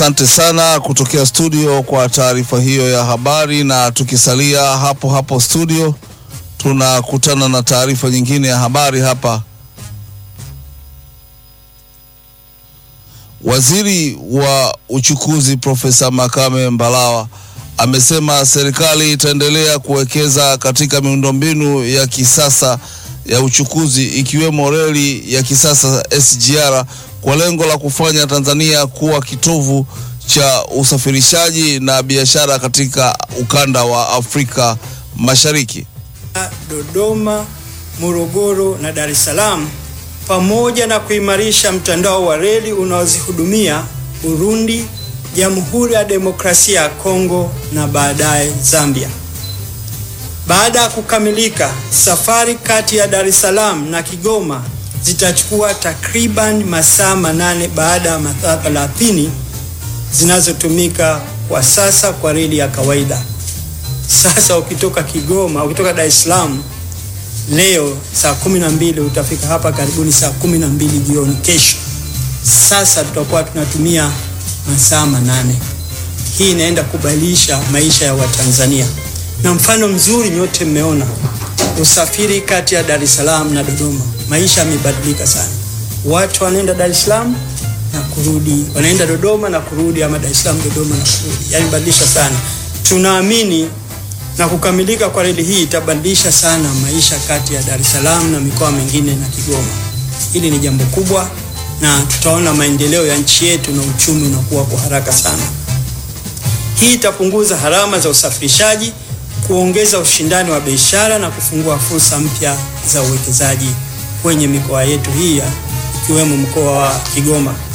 Asante sana kutokea studio kwa taarifa hiyo ya habari, na tukisalia hapo hapo studio, tunakutana na taarifa nyingine ya habari hapa. Waziri wa uchukuzi Profesa Makame Mbarawa amesema serikali itaendelea kuwekeza katika miundombinu ya kisasa ya uchukuzi ikiwemo reli ya kisasa SGR kwa lengo la kufanya Tanzania kuwa kitovu cha usafirishaji na biashara katika ukanda wa Afrika Mashariki. Dodoma, Morogoro na Dar es Salaam pamoja na kuimarisha mtandao wa reli unaozihudumia Burundi, Jamhuri ya Demokrasia ya Kongo na baadaye Zambia. Baada ya kukamilika, safari kati ya Dar es Salaam na Kigoma zitachukua takriban masaa manane baada ya masaa 30 zinazotumika kwa sasa kwa reli ya kawaida. Sasa ukitoka Kigoma, ukitoka Dar es Salaam leo saa kumi na mbili utafika hapa karibuni saa kumi na mbili jioni kesho. Sasa tutakuwa tunatumia masaa manane. Hii inaenda kubadilisha maisha ya Watanzania, na mfano mzuri nyote mmeona usafiri kati ya Dar es Salaam na Dodoma, maisha yamebadilika sana. Watu wanaenda Dar es Salaam na kurudi, wanaenda Dodoma na kurudi, ama Dar es Salaam Dodoma na kurudi, yani badilisha sana. Tunaamini na kukamilika kwa reli hii itabadilisha sana maisha kati ya Dar es Salaam na mikoa mingine na Kigoma. Hili ni jambo kubwa, na tutaona maendeleo ya nchi yetu na uchumi unakuwa kwa haraka sana. Hii itapunguza gharama za usafirishaji, kuongeza ushindani wa biashara na kufungua fursa mpya za uwekezaji kwenye mikoa yetu hii ikiwemo mkoa wa Kigoma.